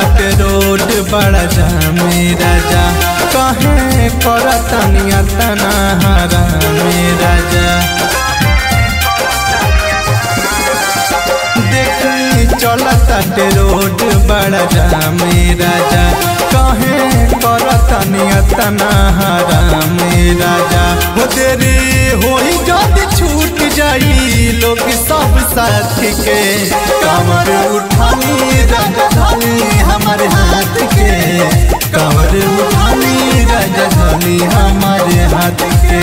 के रोड बड़ा जामे राजा कहे करतनिया तना हरा में राजा देखी चलता के रोड बड़ा जामे राजा कहे करतनिया तना हरा में राजा हो तेरे होई जद छूट जाई लोग सब साथ के कमर उठानी राजधानी हमारे हाथ के कमर उठानी राजधानी हमारे हाथ के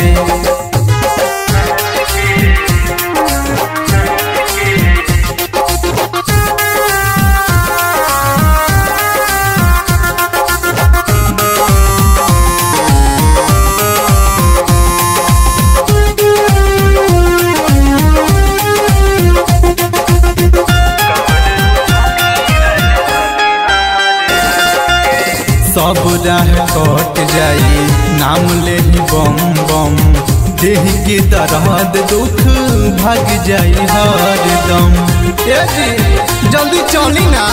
सब राह कट जाई नाम ले ही बम बम देह के दर्द दुख भाग जाई हरदम ए जी जल्दी चली ना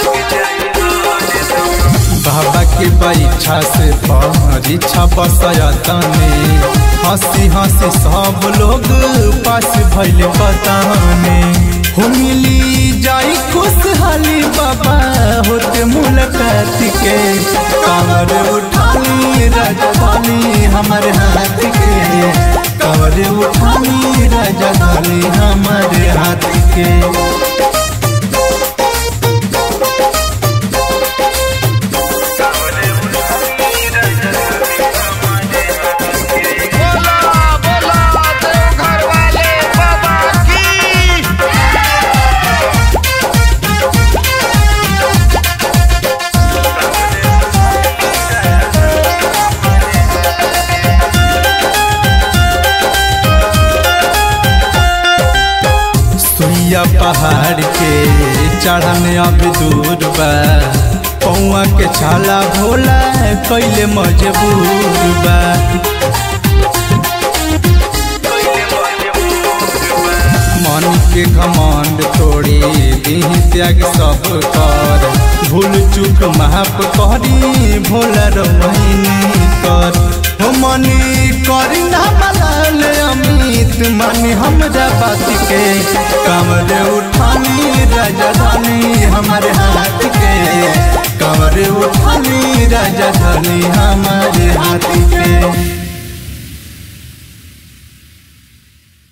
बाबा के परीक्षा से परीक्षा बसयतने हंसी हंसी सब लोग पास भैल बताने हो मिली जाई खुशहाली बाबा होते मुलाकात के कमर उठानी राजधानी हमारे हाथ के कमर उठानी राजधानी हमारे हाथ के बोला बोला देवघर वाले बाबा की सुइया पहाड़ के चढ़न अब दूर बा पौआ के छाला भोला कैले मजबूर बा मन के घमंड तोड़ी दीह त्याग सब कर भूल चूक माफ करी भोला रोहिणी कर हो मनी करी ना मलाल अमित मनी हमरा बात के कमर उठानी राजधानी हमारे हाथ के कमर उठानी राजधानी हमारे हाथ के